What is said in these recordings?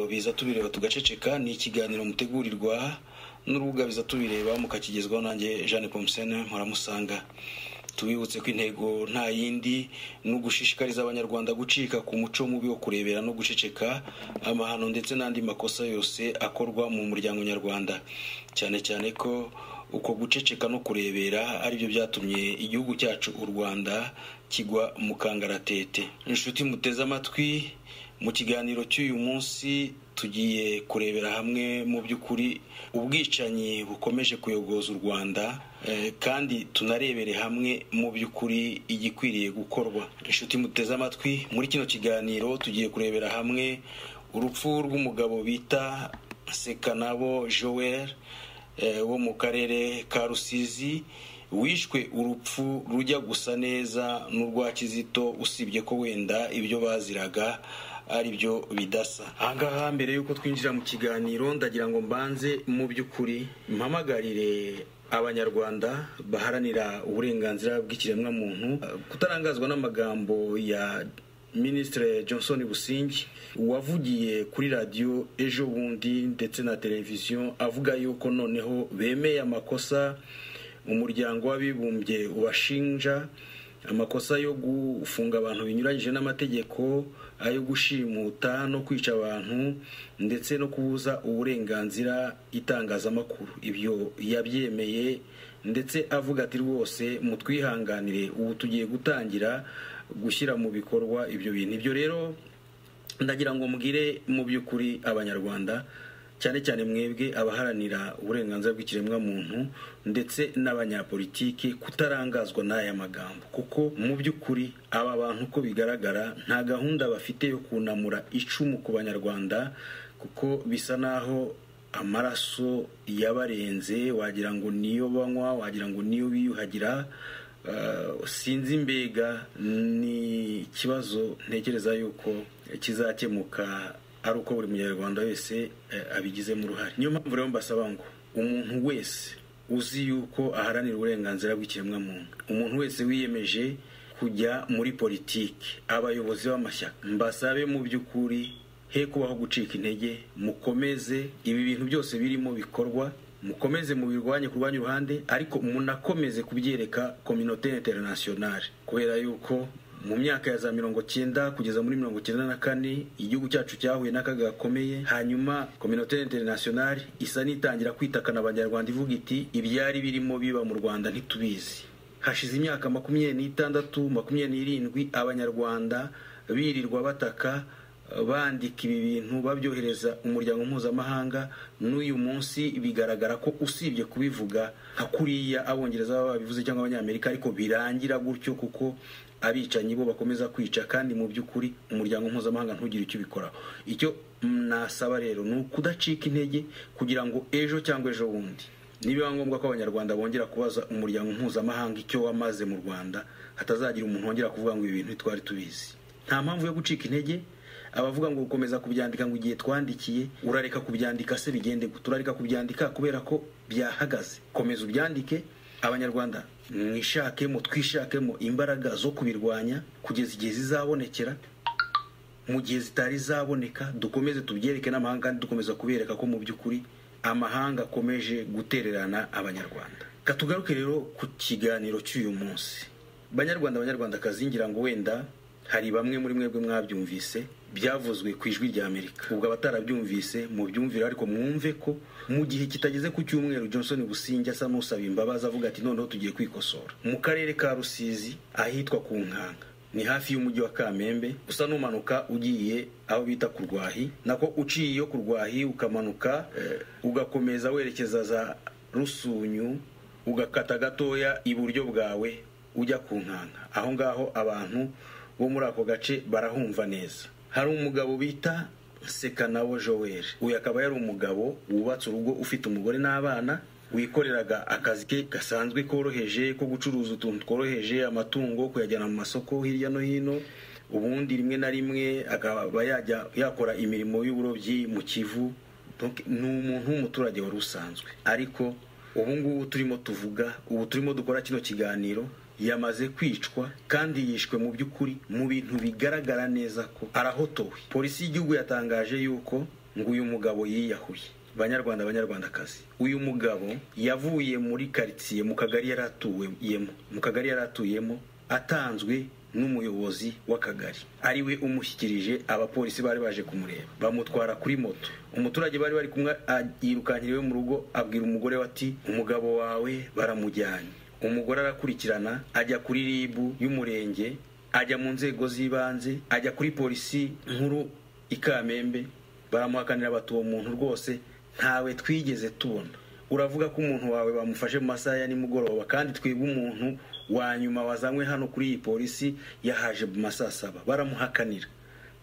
biza tubireba tugaceceka ni ikiganiro mutegurirwa n'urubuga biza tubireba mukakigezwaho nanjye jeanne pomusene muramusanga tubibutse ko intego nta yindi ni ugushishikariza abanyarwanda gucika ku muco mubi wo kurebera no guceceka amahano ndetse n'andi makosa yose akorwa mu muryango nyarwanda cyane cyane ko uko guceceka no kurebera aribyo byatumye igihugu cyacu u rwanda kigwa mu kangaratete inshuti muteze amatwi mu kiganiro cy'uyu munsi tugiye kurebera hamwe mu by'ukuri ubwicanyi bukomeje kuyogoza u rwanda kandi tunarebere hamwe mu by'ukuri igikwiriye gukorwa inshuti muteze amatwi muri kino kiganiro tugiye kurebera hamwe urupfu rw'umugabo bita sekanabo joel wo mu karere ka rusizi wishwe urupfu rujya gusa neza n'urwa kizito usibye ko wenda ibyo baziraga ari byo bidasa ahangaha mbere y'uko twinjira mu kiganiro ndagira ngo mbanze mu by'ukuri mpamagarire abanyarwanda baharanira uburenganzira bw'ikiremwamuntu kutarangazwa n'amagambo ya minisitiri johnson busingi wavugiye kuri radiyo ejo bundi ndetse na televiziyo avuga yuko noneho bemeye amakosa umuryango w'abibumbye ubashinja amakosa yo gufunga abantu binyuranyije n'amategeko ayo gushimuta no kwica abantu ndetse no kubuza uburenganzira itangazamakuru ibyo yabyemeye ndetse avuga ati rwose mutwihanganire ubu tugiye gutangira gushyira mu bikorwa ibyo bintu ibyo rero ndagira ngo mbwire mu by'ukuri abanyarwanda cyane cyane mwebwe abaharanira uburenganzira bw'ikiremwamuntu ndetse n'abanyapolitiki kutarangazwa n'aya magambo kuko mu by'ukuri aba bantu uko bigaragara nta gahunda bafite yo kunamura icumu ku banyarwanda kuko bisa naho amaraso yabarenze wagira ngo niyo banywa wagira ngo niyo biyuhagira sinzi mbega ni ikibazo ntekereza yuko kizakemuka ari uko buri munyarwanda wese abigizemo uruhare niyo mpamvu rero mbasaba ngo umuntu wese uzi yuko aharanira uburenganzira bw'ikiremwamuntu umuntu wese wiyemeje kujya muri politiki abayobozi b'amashyaka mbasabe mu by'ukuri he kubaho gucika intege mukomeze ibi bintu byose birimo bikorwa mukomeze mubirwanye ku rwanyu ruhande ariko munakomeze kubyereka kominote interinasiyonari kubera yuko mu myaka ya za mirongo cyenda kugeza muri mirongo cyenda na kane igihugu cyacu cyahuye n'akaga gakomeye hanyuma kominote interinasiyonari isa n'itangira kwitakana abanyarwanda ivuga iti ibyari birimo biba mu rwanda ntitubizi hashize imyaka makumyabiri n'itandatu makumyabiri n'irindwi abanyarwanda birirwa bataka bandika ibi bintu babyohereza umuryango mpuzamahanga n'uyu munsi bigaragara ko usibye kubivuga nka kuriya abongereza baba babivuze cyangwa abanyamerika ariko birangira gutyo kuko abicanyi bo bakomeza kwica kandi mu by'ukuri umuryango mpuzamahanga ntugire icyo ubikoraho icyo nasaba rero ni ukudacika intege kugira ngo ejo cyangwa ejo bundi nibiba ngombwa ko abanyarwanda bongera kubaza umuryango mpuzamahanga icyo wamaze mu rwanda hatazagira umuntu wongera kuvuga ngo ibi bintu twari tubizi nta mpamvu yo gucika intege abavuga ngo gukomeza kubyandika ngo igihe twandikiye urareka kubyandika se bigende turareka kubyandika kubera ko byahagaze komeza ubyandike abanyarwanda mwishakemo twishakemo imbaraga zo kubirwanya kugeza igihe zizabonekera mu gihe zitari zaboneka dukomeze tubyereke n'amahanga kandi dukomeza kubereka ko mu by'ukuri amahanga akomeje gutererana abanyarwanda katugaruke rero ku kiganiro cy'uyu munsi banyarwanda banyarwandakazi ngira ngo wenda hari bamwe muri mwebwe mwabyumvise byavuzwe ku ijwi rya amerika ubwo abatarabyumvise mubyumvire ariko mwumve ko mu gihe kitageze ku cyumweru johnson businge asa n'usaba imbabazi avuga ati noneho tugiye kwikosora mu karere ka rusizi ahitwa ku nkanga ni hafi y'umujyi wa kamembe usa n'umanuka ugiye aho bita ku rwahi nako uciye iyo ku rwahi ukamanuka ugakomeza werekeza za rusunyu ugakata gatoya iburyo bwawe ujya ku nkanga aho ngaho abantu bo muri ako gace barahumva neza hari umugabo bita sekanawo joel uyu akaba yari umugabo wubatse urugo ufite umugore n'abana wikoreraga akazi ke gasanzwe koroheje ko gucuruza utuntu tworoheje amatungo kuyajyana mu masoko hirya no hino ubundi rimwe na rimwe akaba yajya yakora imirimo y'uburobyi mu kivu ni umuntu w'umuturage wari usanzwe ariko ubu ngubu turimo tuvuga ubu turimo dukora kino kiganiro yamaze kwicwa kandi yishwe mu by'ukuri mu bintu bigaragara neza ko arahotowe polisi y'igihugu yatangaje yuko ngo uyu mugabo yiyahuye banyarwanda banyarwandakazi uyu mugabo yavuye muri karitsiye mu kagari yari atuyemo mu kagari yari atuyemo atanzwe n'umuyobozi w'akagari ariwe umushyikirije abapolisi bari baje kumureba bamutwara kuri moto umuturage bari bari kumwe yirukankira iwe mu rugo abwira umugore we ati umugabo wawe baramujyanye umugore arakurikirana ajya kuri ribu y'umurenge ajya mu nzego z'ibanze ajya kuri polisi nkuru ikamembe baramuhakanira bati uwo muntu rwose ntawe twigeze tubona uravuga ko umuntu wawe bamufashe mu masaha ya nimugoroba kandi twebwe umuntu wa nyuma wazanywe hano kuri iyi polisi yahaje mu masaha saba baramuhakanira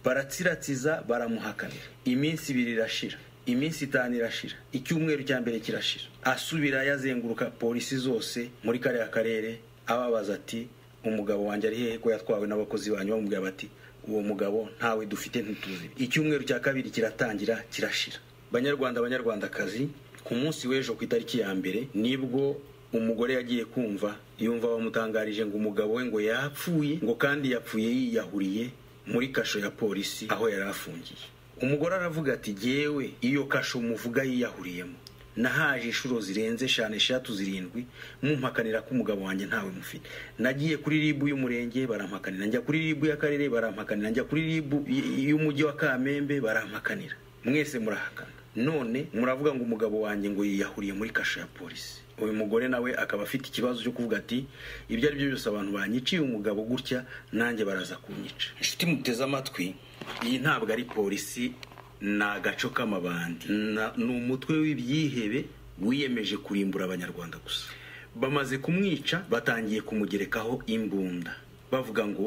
baratsiratsiza baramuhakanira iminsi ibiri irashira iminsi itanu irashira icyumweru cya mbere kirashira asubira yazenguruka polisi zose muri kariya karere ababaza ati umugabo wanjye ari hehe ko yatwawe n'abakozi banyu bamubwira bati uwo mugabo ntawe dufite ntituzi icyumweru cya kabiri kiratangira kirashira banyarwanda banyarwandakazi ku munsi w'ejo ku itariki ya mbere nibwo umugore yagiye kumva yumva bamutangarije ngo umugabo we ngo yapfuye ngo kandi yapfuye yiyahuriye muri kasho ya polisi aho yari afungiye umugore aravuga ati jyewe iyo kasho muvuga yiyahuriyemo nahaje inshuro zirenze eshanu eshatu zirindwi mumpakanira ko umugabo wanjye ntawe mufite nagiye kuri ribu y'umurenge barampakanira njya kuri ribu y'akarere barampakanira njya kuri ribu y'umujyi wa kamembe barampakanira mwese murahakana none muravuga ngo umugabo wanjye ngo yiyahuriye muri kasho ya polisi uyu mugore nawe akaba afite ikibazo cyo kuvuga ati ibyo ari byo byose abantu banyiciye umugabo gutya nanjye baraza kunyica inshuti muteze amatwi iyi ntabwo ari polisi ni agaco k'amabandi ni umutwe w'ibyihebe wiyemeje kurimbura abanyarwanda gusa bamaze kumwica batangiye kumugerekaho imbunda bavuga ngo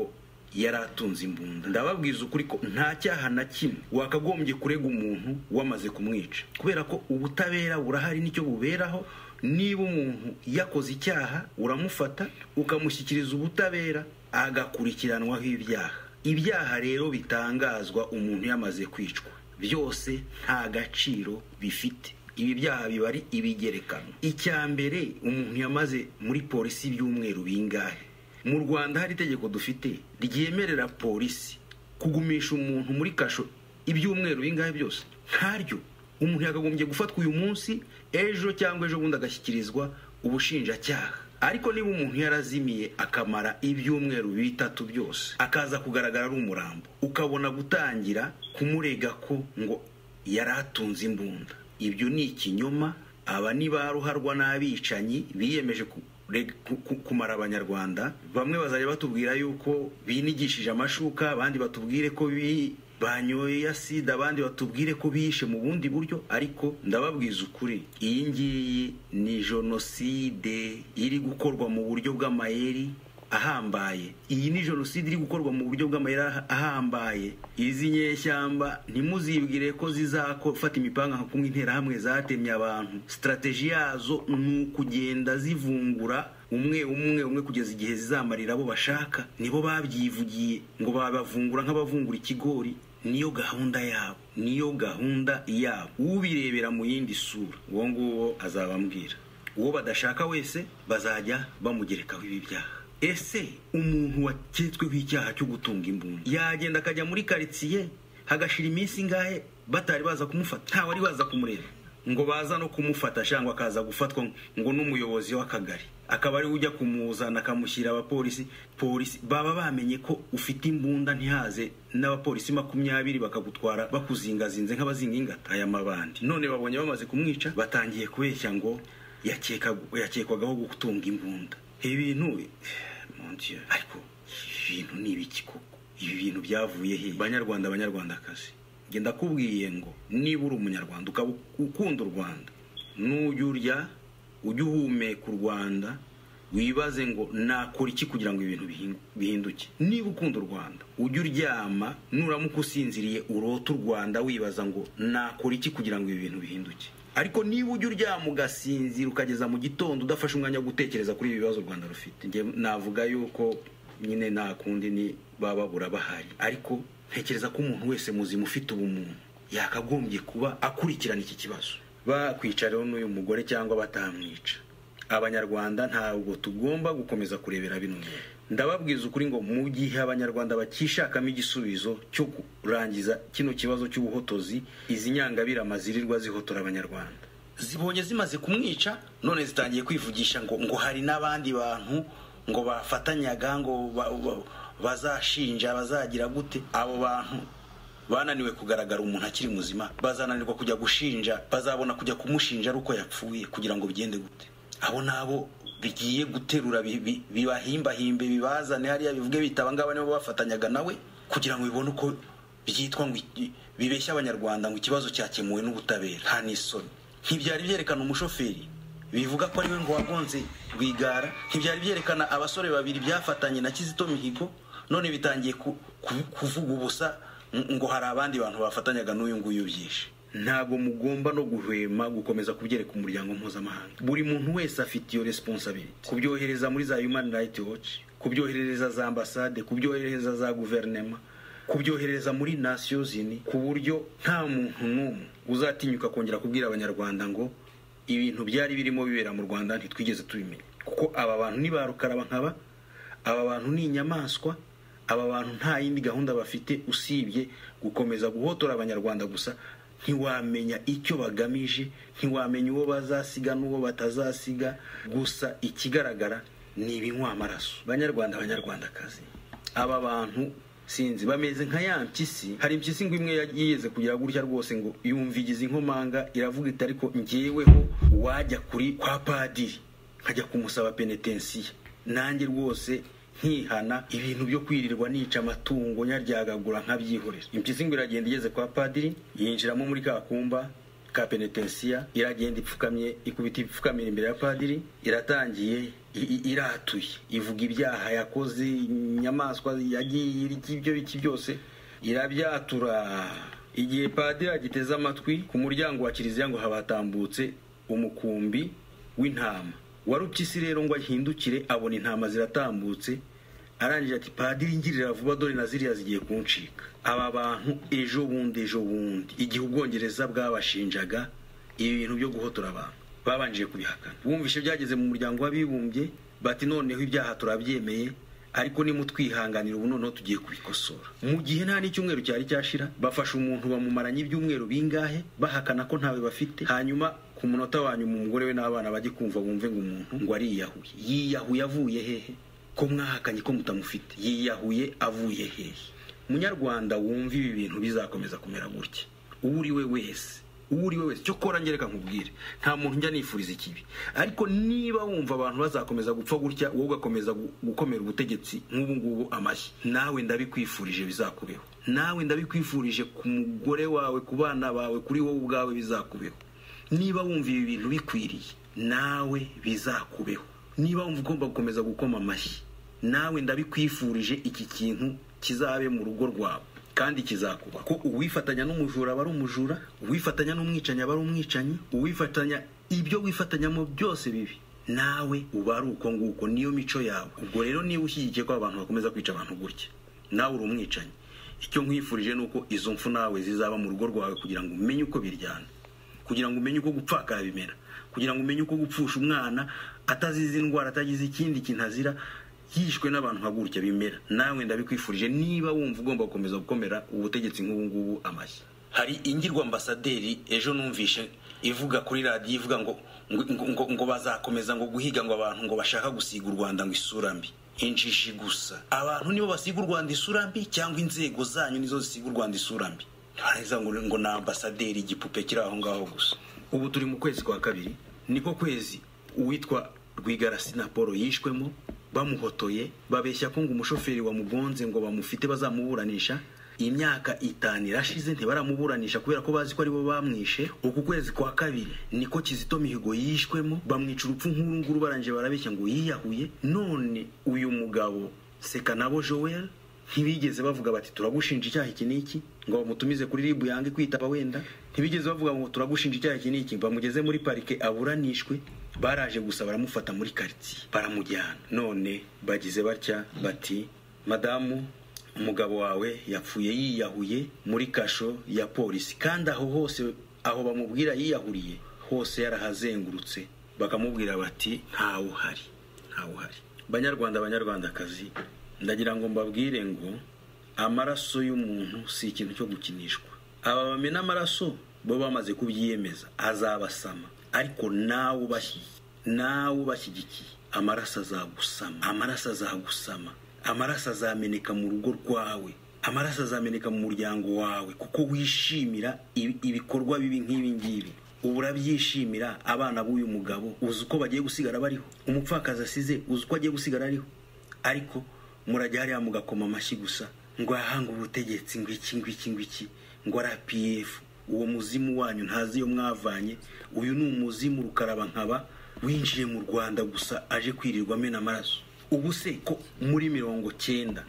yari atunze imbunda ndababwiza ukuri ko nta cyaha na kimwe wakagombye kurega umuntu wamaze kumwica kubera ko ubutabera burahari nicyo buberaho niba umuntu yakoze icyaha uramufata ukamushyikiriza ubutabera agakurikiranwaho ibyaha ibyaha rero bitangazwa umuntu yamaze kwicwa byose nta gaciro bifite ibi byaha biba ari ibigerekano icya mbere umuntu yamaze muri polisi ibyumweru bingahe mu rwanda hari itegeko dufite ryemerera polisi kugumisha umuntu muri kasho ibyumweru bingahe byose ntaryo umuntu yakagombye gufatwa uyu munsi ejo cyangwa ejo bundi agashyikirizwa ubushinjacyaha ariko niba umuntu yarazimiye akamara ibyumweru bitatu byose akaza kugaragara ari umurambo ukabona gutangira kumurega ko ngo yari atunze imbunda ibyo ni ikinyoma aba ni ba ruharwa n'abicanyi biyemeje kumara abanyarwanda bamwe bazajya batubwira yuko binigishije amashuka abandi batubwire ko banyoye ya sida abandi batubwire ko bishe mu bundi buryo ariko ndababwiza ukuri iyi ngiyi ni jenoside iri gukorwa mu buryo bw'amayeri ahambaye iyi ni jenoside iri gukorwa mu buryo bw'amayeri ahambaye izi nyeshyamba ntimuzibwire ko zizafata imipanga kumwe interahamwe zatemye abantu sitarateji yazo ni ukugenda zivungura umwe umwe umwe kugeza igihe zizamarira abo bashaka nibo babyivugiye ngo babavungura nk'abavungura ikigori niyo gahunda yabo niyo gahunda yabo ubirebera mu yindi sura uwo nguwo azabambwira uwo badashaka wese bazajya bamugerekaho ibi byaha ese umuntu waketsweho icyaha cyo gutunga imbunda yagenda akajya muri karitsiye hagashira iminsi ingahe batari baza kumufata ntawe ari baza kumureba ngo baza no kumufata cyangwa akaza gufatwa ngo n'umuyobozi w'akagari akaba ariwe ujya kumuzana akamushyira abapolisi polisi baba bamenye ko ufite imbunda ntihaze n'abapolisi makumyabiri bakagutwara bakuzingazinze nk'abazinga ingata aya mabandi none babonye bamaze kumwica batangiye kubeshya ngo yakekwagaho gutunga imbunda ibintu ariko ibintu ni ibiki koko ibi bintu byavuye he banyarwanda abanyarwandakazi genda kubwiye ngo niba uri umunyarwanda ukaba ukunda u rwanda nujya urya ujye uhumeka u rwanda wibaze ngo nakora iki kugira ngo ibintu bihinduke niba ukunda u rwanda ujye uryama nuramuka usinziriye urote u rwanda wibaza ngo nakora iki kugira ngo ibi bintu bihinduke ariko niba ujya uryama ugasinzira ukageza mu gitondo udafashe umwanya wo gutekereza kuri ibi bibazo u rwanda rufite navuga yuko nyine nta kundi ni baba burabahari ariko ntekereza ko umuntu wese muzima ufite ubumuntu yakagombye kuba akurikirana iki kibazo bakwicareho n'uyu mugore cyangwa batamwica abanyarwanda ntabwo tugomba gukomeza kurebera bino ndababwiza ukuri ngo mu gihe abanyarwanda bakishakamo igisubizo cyo kurangiza kino kibazo cy'ubuhotozi izi nyangabirama zirirwa zihotora abanyarwanda zibonye zimaze kumwica none zitangiye kwivugisha ngo ngo hari n'abandi bantu ngo bafatanyaga ngo ba- ba- bazashinja bazagira gute abo bantu bananiwe kugaragara umuntu akiri muzima bazananirwa kujya gushinja bazabona kujya kumushinja ari uko yapfuye kugira ngo bigende gute abo nabo bigiye guterura bi- bi- bibahimbahimbe bibazane hariya bivuge bita abangaba nibo bafatanyaga nawe kugira ngo bibone uko byitwa ngo iki- bibeshya abanyarwanda ngo ikibazo cyakemuwe n'ubutabera nta n'isoni ntibyari byerekana umushoferi bivuga ko ariwe ngo wagonze rwigara ntibyari byerekana abasore babiri byafatanye na kizito mihigo none bitangiye ku- ku- kuvuga ubusa ng- ngo hari abandi bantu bafatanyaga n'uyu nguyu byinshi ntabwo mugomba no guhwema gukomeza kubyereka umuryango mpuzamahanga buri muntu wese afite iyo responsability kubyohereza muri za human rights watch kubyohereza za ambasade kubyohereza za guverinema kubyohereza muri nations unies ku buryo nta muntu n'umwe uzatinyuka kongera kubwira abanyarwanda ngo ibintu byari birimo bibera mu rwanda ntitwigeze tubimenya kuko aba bantu ni ba rukaraba nkaba aba bantu ni inyamaswa aba bantu nta yindi gahunda bafite usibye gukomeza guhotora abanyarwanda gusa ntiwamenya icyo bagamije ntiwamenya uwo bazasiga n'uwo batazasiga gusa ikigaragara ni ibinywamaraso banyarwanda banyarwandakazi aba bantu sinzi bameze nka ya mpyisi hari impyisi ngo imwe yigeze kugira gutya rwose ngo yumva igize inkomanga iravuga iti ariko ngeweho wajya kuri kwa padiri nkajya kumusaba penetensiya nanjye rwose nkihana ibintu byo kwirirwa nica amatungo nyaryagagura nkabyihorera impyisi ngo iragenda igeze kwa padiri yinjiramo muri ka kumba ka penetensiya iragenda ipfukamye ikubita ipfukamira imbere ya padiri iratangiye i- i- iratuye ivuga ibyaha yakoze inyamaswa yagiye irya ibyo biki byose irabyatura igihe padiri agiteze amatwi ku muryango wa kiliziya ngo habatambutse umukumbi w'intama warupyisi rero ngo ahindukire abona intama ziratambutse arangije ati padiri ngirira vuba dore na ziriya zigiye kuncika aba bantu ejo bundi ejo bundi igihe ubwongereza bwabashinjaga ibi bintu byo guhotora abantu babanjije kubihakana bumvishe byageze mu muryango w'abibumbye bati noneho ibyaha turabyemeye ariko nimutwihanganira ubu noneho tugiye kubikosora mu gihe nta n'icyumweru cyari cyashira bafashe umuntu bamumaranye ibyumweru bingahe bahakana ko ntawe bafite hanyuma ku munota wa nyuma umugore we n'abana bajye kumva bumve ngo umuntu ngo ariyahuye yiyahuye avuye hehe ko mwahakanye ko mutamufite yiyahuye avuye hehe munyarwanda wumva ibi bintu bizakomeza kumera gutya uwo uri we wese uwo uri we wese cyo kora ngereka nkubwire nta muntu njya nifuriza ikibi ariko niba wumva abantu bazakomeza gupfa gutya wowe ugakomeza gu- gukomera ubutegetsi nk'ubu ngubu amashyi nawe ndabikwifurije bizakubeho nawe ndabikwifurije ku mugore wawe ku bana bawe kuri wowe ubwawe bizakubeho niba wumva ibi bintu bikwiriye nawe bizakubeho niba wumva ugomba gukomeza gukoma amashyi nawe ndabikwifurije iki kintu kizabe mu rugo rwawe kandi kizakuba ko uwifatanya n'umujura aba ari umujura uwifatanya n'umwicanyi aba ari umwicanyi uwifatanya ibyo wifatanyamo byose bibi nawe uba ari uko nguko niyo mico yawe ubwo rero niba ushyigikiye ko abantu bakomeza kwica abantu gutya nawe uri umwicanyi icyo nkwifurije ni uko izo mfu nawe zizaba mu rugo rwawe kugira ngo umenye uko biryana kugira ngo umenye uko gupfakara bimera kugira ngo umenye uko gupfusha umwana atazize indwara atagize ikindi kintu azira yishwe n'abantu nka gutya bimera nawe ndabikwifurije niba wumva ugomba gukomeza gukomera ubutegetsi nk'ubu ngubu amashyi hari ingirwa ambasaderi ejo numvishe ivuga kuri radiyo ivuga ngo ngo, ngo, ngo bazakomeza ngo guhiga ngo abantu ngo bashaka gusiga u rwanda ngo isura mbi injishi gusa abantu nibo basiga u rwanda isura mbi cyangwa inzego zanyu nizo zisiga u rwanda isura mbi ntarangiza ngo ngo ni ambasaderi igipupe kiri aho ngaho gusa ubu turi mu kwezi kwa kabiri niko kwezi uwitwa rwigara sinapolo yishwemo bamuhotoye babeshya ko ngo umushoferi wamugonze ngo bamufite bazamuburanisha imyaka itanu irashize ntibaramuburanisha kubera ko bazi ko aribo bamwishe uku kwezi kwa kabiri niko kizito mihigo yishwemo bamwica urupfu nk'uru nguru barangije barabeshya ngo yiyahuye none uyu mugabo sekanabo joel ntibigeze bavuga bati turagushinja icyaha iki n'iki ngo bamutumize kuri ribu yange kwitaba wenda ntibigeze bavuga ngo turagushinja icyaha iki n'iki bamugeze muri parike aburanishwe baraje gusa baramufata muri karitsiye baramujyana none bagize batya bati madamu umugabo wawe yapfuye yiyahuye muri kasho ya polisi kandi aho hose aho bamubwira yiyahuriye hose yarahazengurutse bakamubwira bati ntawe uhari ntawe uhari banyarwanda banyarwandakazi ndagira ngo mbabwire ngo amaraso y'umuntu si ikintu cyo gukinishwa aba bamena amaraso bo bamaze kubyiyemeza azabasama ariko nawe ubashyigiye nawe ubashyigikiye amaraso azagusama amaraso azagusama amaraso azameneka mu rugo rwawe amaraso azameneka mu muryango wawe kuko wishimira ibi- ibikorwa bibi nk'ibi ngibi ubu urabyishimira abana b'uyu mugabo uzi uko bagiye gusigara bariho umupfakazi asize uzi uko agiye gusigara ariho ariko murajya hariya mugakoma amashyi gusa ngo ahanga ubutegetsi ngo iki ngo iki ngo iki ngo ari APF uwo muzimu wanyu ntazi iyo mwavanye uyu ni umuzimu rukaraba nkaba winjiye mu rwanda gusa aje kwirirwa amena amaraso ubu se ko muri mirongo cyenda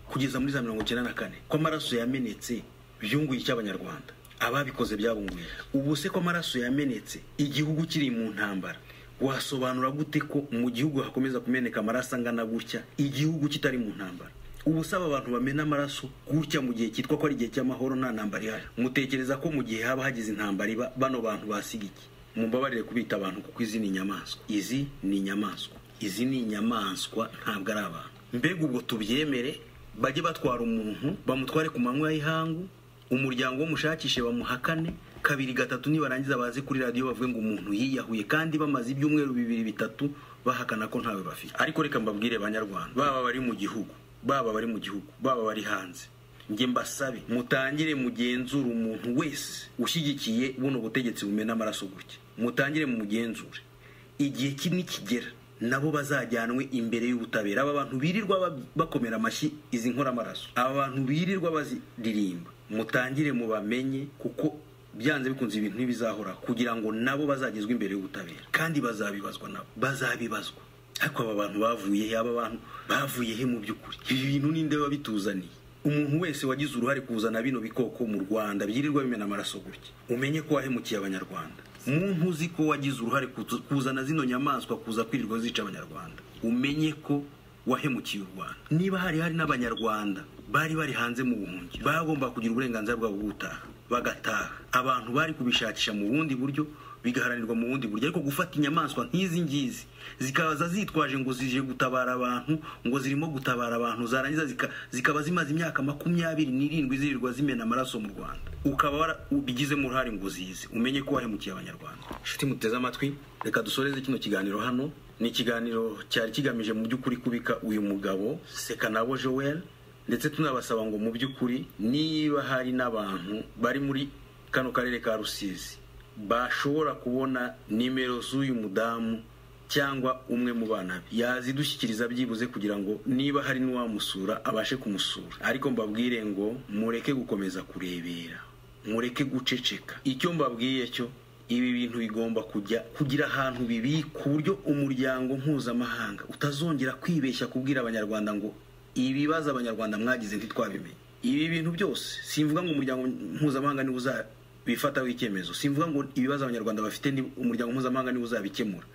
kugeza muri za mirongo icyenda na kane ko amaraso yamenetse byunguye icy'abanyarwanda ababikoze byabunguye ubu se ko amaraso yamenetse igihugu kiri mu ntambara wasobanura gute ko mu gihugu hakomeza kumeneka amaraso angana gutya igihugu kitari mu ntambara ubu se aba bantu bamena amaraso gutya mu gihe cyitwa ko ari igihe cy'amahoro nta ntambara ihari mutekereza ko mu gihe haba hagize intambara iba bano bantu basiga iki mumbabarire kubita abantu kuko izi ni inyamaswa izi ni inyamaswa izi ni inyamaswa ntabwo ari abantu mbega ubwo tubyemere bajye batwara umuntu bamutware ku manywa y'ihangu umuryango w'umushakishe bamuhakane kabiri gatatu nibarangiza baze kuri radiyo bavuge ngo umuntu yiyahuye kandi bamaze ibyumweru bibiri bitatu bahakana ko ntawe bafite ariko reka mbabwire banyarwanda baba bari mu gihugu baba bari mu gihugu baba bari hanze njye mbasabe mutangire mugenzure umuntu wese ushyigikiye buno butegetsi bumena amaraso gutya mutangire mugenzure igihe ki nikigera nabo bazajyanwe imbere y'ubutabera aba bantu birirwa ba- bakomera amashyi izi nkoramaraso aba bantu birirwa baziririmba mutangire mubamenye kuko byanze bikunze ibintu ntibizahora kugira ngo nabo bazagezwe imbere y'ubutabera kandi bazabibazwa nabo bazabibazwa ariko aba bantu bavuye he aba bantu bavuye he mu by'ukuri ibi bintu ninde wabituzaniye umuntu wese wagize uruhare kuzana bino bikoko mu rwanda byirirwa bimena amaraso gutya umenye ko wahemukiye abanyarwanda muntu uzi ko wagize uruhare kutu- kuzana zino nyamaswa kuza kwirirwa zica abanyarwanda umenye ko wahemukiye u rwanda niba hari hari n'abanyarwanda bari bari hanze mu buhungiro bagomba kugira uburenganzira bwabo bwo gutaha bagataha abantu bari kubishakisha mu bundi buryo bigaharanirwa mu bundi buryo ariko gufata inyamaswa nk'izi ngizi zikaza zitwaje ngo zije gutabara abantu ngo zirimo gutabara abantu zarangiza zika- zikaba zimaze imyaka makumyabiri n'irindwi zirirwa zimena amaraso mu rwanda ukaba warabigizemo uruhare ngo zize umenye ko wahemukiye abanyarwanda inshuti muteze amatwi reka dusoreze kino kiganiro hano ni ikiganiro cyari kigamije mu by'ukuri kubika uyu mugabo sekanabo joel ndetse tunabasaba ngo mu by'ukuri niba hari n'abantu bari muri kano karere ka rusizi bashobora kubona nimero z'uyu mudamu cyangwa umwe mu bana be yazidushyikiriza byibuze kugira ngo niba hari n'uwamusura abashe kumusura ariko mbabwire ngo mureke gukomeza kurebera mureke guceceka icyo mbabwiye cyo ibi bintu bigomba kujya kugira ahantu bibikwa ku buryo umuryango mpuzamahanga utazongera kwibeshya kubwira abanyarwanda ngo ibibazo abanyarwanda mwagize ntitwabimenye ibi bintu byose simvuga ngo umuryango mpuzamahanga niwo uzabifataho icyemezo simvuga ngo ibibazo abanyarwanda bafite ni umuryango mpuzamahanga niwo uzabikemura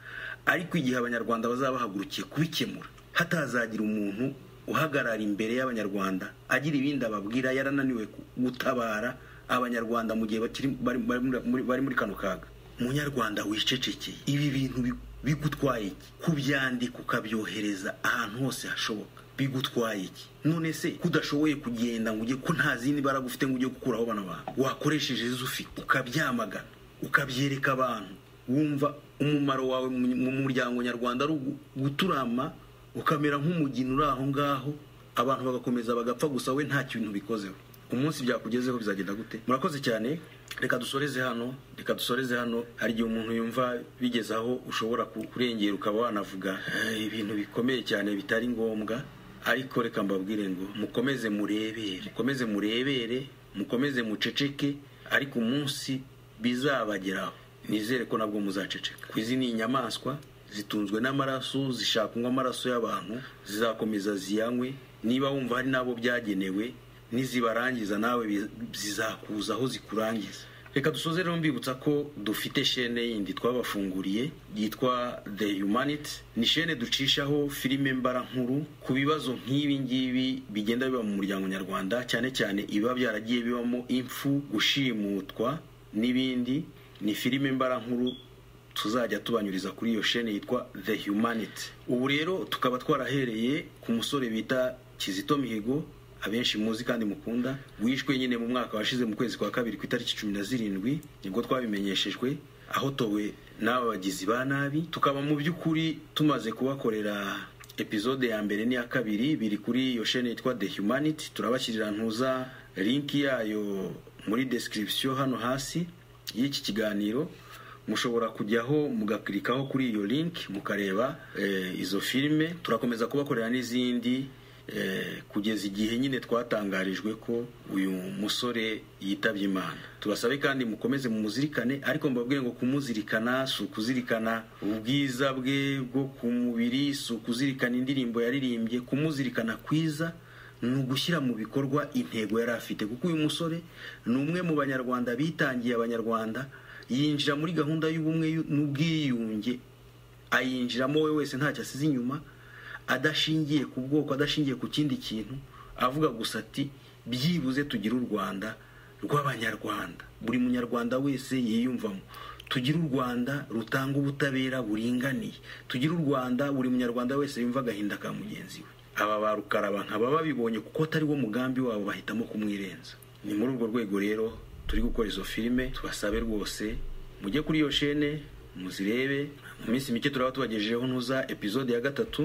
ariko igihe abanyarwanda bazaba bahagurukiye kubikemura hatazagira umuntu uhagarara imbere y'abanyarwanda agira ibindi ababwira yarananiwe ku- gutabara abanyarwanda mu gihe bakiri bari bari muri- bari muri kano kaga munyarwanda wicecekeye ibi bintu bi- bigutwaye iki kubyandika ukabyohereza ahantu hose hashoboka bigutwaye iki none se kudashoboye kugenda ngo ujye ko nta zindi mbaraga ufite ngo ujye gukuraho bano bantu wakoresheje izo ufite ukabyamagana ukabyereka abantu wumva umumaro wawe mu- mu muryango nyarwanda ari ugu- guturama ukamera nk'umugina uri aho ngaho abantu bagakomeza bagapfa gusa we nta kintu bikozeho umunsi byakugezeho bizagenda gute murakoze cyane reka dusoreze hano reka dusoreze hano hari igihe umuntu yumva bigeze aho ushobora ku- kurengera ukaba wanavuga "Eh, ibintu bikomeye cyane bitari ngombwa ariko reka mbabwire ngo mukomeze murebere mukomeze murebere mukomeze muceceke ariko umunsi bizabageraho nizere ko nabwo muzaceceka ku izi ni inyamaswa zitunzwe n'amaraso zishaka kunywa amaraso y'abantu zizakomeza ziyanywe niba wumva hari n'abo byagenewe nizibarangiza nawe bi- zizakuza aho zikurangiza reka dusoze rero mbibutsa ko dufite shene yindi twabafunguriye yitwa the humanity ni shene ducishaho filime mbara nkuru ku bibazo nk'ibi ngibi bigenda biba mu muryango nyarwanda cyane cyane ibiba byaragiye bibamo impfu gushimutwa n'ibindi ni filime mbara nkuru tuzajya tubanyuriza kuri iyo shene yitwa the humanity ubu rero tukaba twarahereye ku musore bita kizito mihigo abenshi muzi kandi mukunda wishwe nyine mu mwaka washize mu kwezi kwa kabiri ku itariki cumi na zirindwi nibwo twabimenyeshejwe ahotowe n'aba bagizi ba nabi tukaba mu by'ukuri tumaze kubakorera epizode ya mbere n'iya kabiri biri kuri iyo shene yitwa the humanity turabashyirira ntuza linki yayo muri description hano hasi y'iki kiganiro mushobora kujyaho mugakirikaho kuri iyo linki mukareba eh, izo filime turakomeza kubakorera n'izindi eh, kugeza igihe nyine twatangarijwe ko uyu musore yitabye imana tubasabe kandi mukomeze mumuzirikane ariko mbabwire ngo kumuzirikana si ukuzirikana ubwiza bwe bwo ku mubiri si ukuzirikana indirimbo yaririmbye kumuzirikana kwiza ni ugushyira mu bikorwa intego yari afite kuko uyu musore ni umwe mu banyarwanda bitangiye abanyarwanda yinjira muri gahunda y'ubumwe n'ubwiyunge ayinjiramo we wese ntacyo asize inyuma adashingiye ku bwoko adashingiye ku kindi kintu avuga gusa ati byibuze tugire u rwanda rw'abanyarwanda buri munyarwanda wese yiyumvamo tugire u rwanda rutanga ubutabera buringaniye tugire u rwanda buri munyarwanda wese yumva agahinda ka mugenzi we aba ba rukaraba nkaba babibonye kuko atari wo mugambi wabo bahitamo kumwirenza ni muri urwo rwego rero turi gukora izo filime tubasabe rwose mujye kuri iyo shene muzirebe mu minsi mike turaba tubagejejeho ntuza epizode ya gatatu